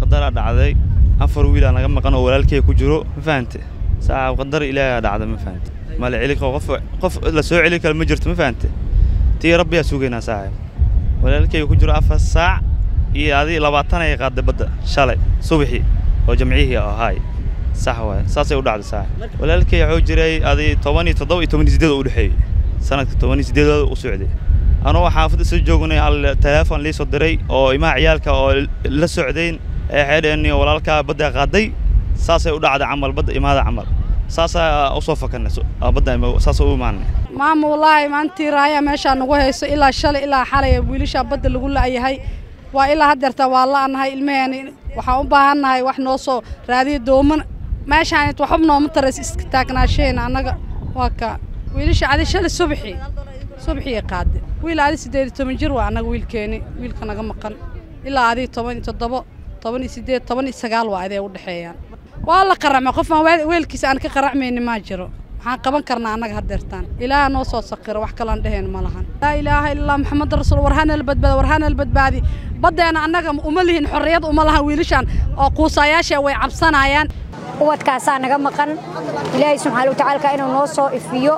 qadaraa dhacday afar wiilaa naga maqan oo walaalkey ku jiro ma fahante saaxib qadar ilaahaa dhacda ma fahante mala celi karo qof qof la soo celi karo ma jirto ma fahante tii rabbiyaa sugaynaa saaxib walaalkey ku jiro afar saac iyo adii labaatan ay qaaday badda shalay subaxii oo jamcihii ahaay sax waay saasay u dhacday saaxib walaalkey wuxuu jiray adii toban iyo toddoba iyo toban iyo siddeed u dhexeeyey sanadka toban iyo siddeedooda u socday anuu xaafadda soo joognay al teleefon lii soo diray oo imaha ciyaalka oo la socdayn ee xeedheeni walaalkaa badda qaaday saasay u dhacday camal badda imaada camal saasaa u soo fakanay badda saasa u imaanay maama wallaahi maantii raaya meeshaa nagu hayso ilaa shalay ilaa xalay wiilashaa badda lagu la'yahay waa ilaa haddeerta waa la'nahay ilmaheeni waxaan u baahannahay wax noo soo raadiyo dooman meeshaan waxba nooma tarays iska taagnaasheen annaga waa ka wiilasha adi shalay subaxii subaxii qaade wiil adi siddeed iyo toban jir waa annaga wiilkeeni wiilka naga maqan ilaa adii toban iyo toddobo toban iyo siddeed toban iyo sagaal waa adee u dhexeeyaan waa la qaracmay qof aan weelkiisa aan ka qaracmayni maa jiro maxaan qaban karnaa annaga haddeertaan ilaaha noo soo saqiro wax kaloan dheheen ma lahan laa ilaaha illallah maxamed rasuul warhanala badbaadi warhanala badbaadi baddeena annaga uma lihin xorriyad uma lahan wiilashaan oo quusaayaasha way cabsanayaan ubadkaasaa naga maqan ilaahay subxaana watacaalka inuu noo soo ifiyo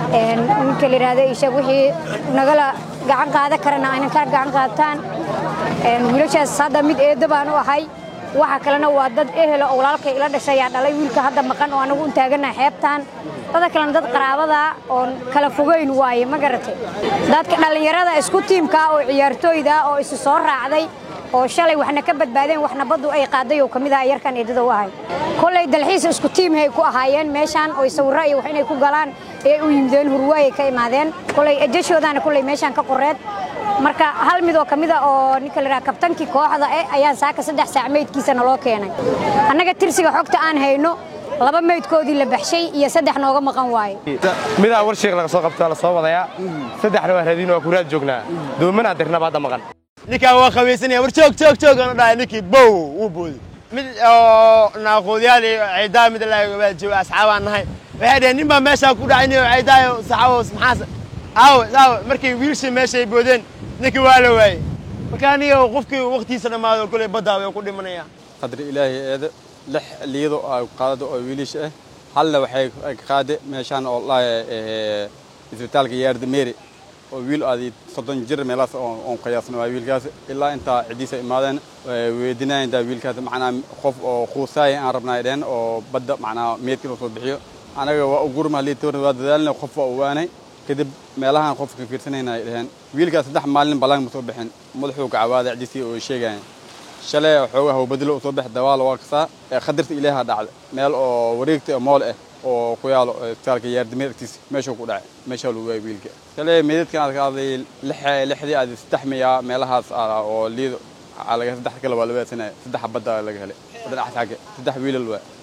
ninka la yidhaahdo ishaeg wixii nagala gacan qaadan karana aynan ka gacan qaataan wiilashaas hadda mid eedda baan u ahay waxa kalena waa dad ehelo oo walaalkay ila dhashayaa dhalay wiilka hadda maqan oo anagu u taaganaha xeebtaan dada kalena dad qaraabada oon kala fogayn waaye ma garatay dadka dhallinyarada isku tiimka oo ciyaartooyda oo isu soo raacday oo shalay waxna ka badbaadeen waxna baddu ay qaaday oo ka mid aha yarkan eedada u ahay kollay dalxiis isku tiimhay ku ahaayeen meeshaan oo sawirro iyo wax inay ku galaan ee u yimideen hurwaayay ka imaadeen kollay ejashoodaana kollay meeshaan ka qoreed marka hal mid oo ka mid a oo ninka la yidhaha kabtankii kooxda eh ayaa saaka saddex saac meydkiisa naloo keenay annaga tirsiga xogta aan hayno laba meydkoodii la baxshay iyo saddex nooga maqan waaye midaa war sheekh laga soo qabtaa la soo wadayaa saddexna waa raadiin waa kuraad joognaa doomanaa dirnaba hadda maqan ninkaan waa qabaysanaya war joog joog joog aan dhahay ninkii bow wuu boodi mid oo naaqoodyaal iyo ciidaa mid la jooga asxaabaan nahay waxay dhaheen nin baa meeshaa ku dhacay nin ciidaayo saxaabos maxaas aawe aawe markay wiilshii meeshay boodeen ninkii waa la waayey marka aniga qofkii waqtiisa dhammaado kolay baddaa way ku dhimanaya qadri ilaahay eeda lix liyado ay qaadado oo wiilisha ah halna waxay ka qaade meeshaan oo lahay isbitaalka yaardameeri oo wiil aadi soddon jir meelaas oon qiyaasna waa wiilkaas ilaa intaa ciddiisa imaadeen weydinaya intaa wiilkaas macnaa qof oo quusaaya aan rabnaa dheen oo badda macnaa meedka inuu soo bixiyo anaga waa u gurma liitoorna waa dadaalna qof waa u waanay kadib meelahaan qofka fiirsanayna ay dhaheen wiilkaas saddex maalin ballaan ma soo bixin madaxuu gacawaaday ciddiisii oo sheegayeen shalay xoogaa hawbadilo u soo bix dawaal waa kasaa ee khadarta ilaaha dhacda meel oo wareegta oo mool ah oo ku yaalo isbitaalka yaardameed agtiisa meeshuu ku dhacay meeshaa lagu waayay wiilka shalay meedadkan aad ka hadlay lix lixdii aad saddex miyaa meelahaas oo liido saddex kale waa la waadsanaya saddex badda laga helay dhinaca xagga saddex wiilal waa